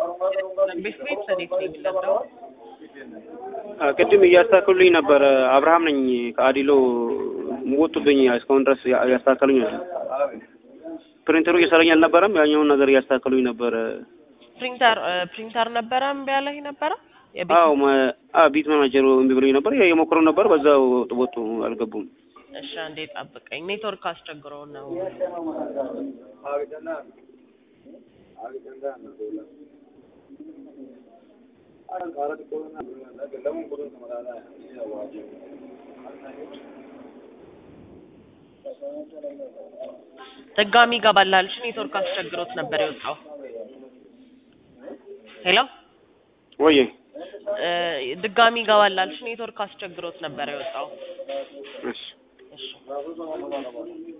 ቤት ቤት ሰዴት ነው የሚለብደው ቅድም እያስተካከሉልኝ ነበረ። አብርሃም ነኝ ከአዲሎ ወጡብኝ። እስካሁን ድረስ እያስተካከሉኝ ነው። ፕሪንተሩ እየሰራኝ አልነበረም። ያኛውን ነገር እያስተካከሉኝ ነበረ። ፕሪንተር ፕሪንተር ነበረ እምቢ ያለህ ነበረ የቤት አዎ ማ- አ ቢት ማናጀሩ እምቢ ብሎኝ ነበር። የሞክረው ነበር። በዛው ወጡ፣ አልገቡም። እሺ አንዴ ጠብቀኝ ኔትወርክ አስቸግሮ ነው ድጋሚ ይገባልሃል እሺ ኔትወርክ አስቸግሮት ነበር የወጣው ሄሎ ወዬ እ ድጋሚ ይገባልሃል እሺ ኔትወርክ አስቸግሮት ነበር የወጣው እሺ እሺ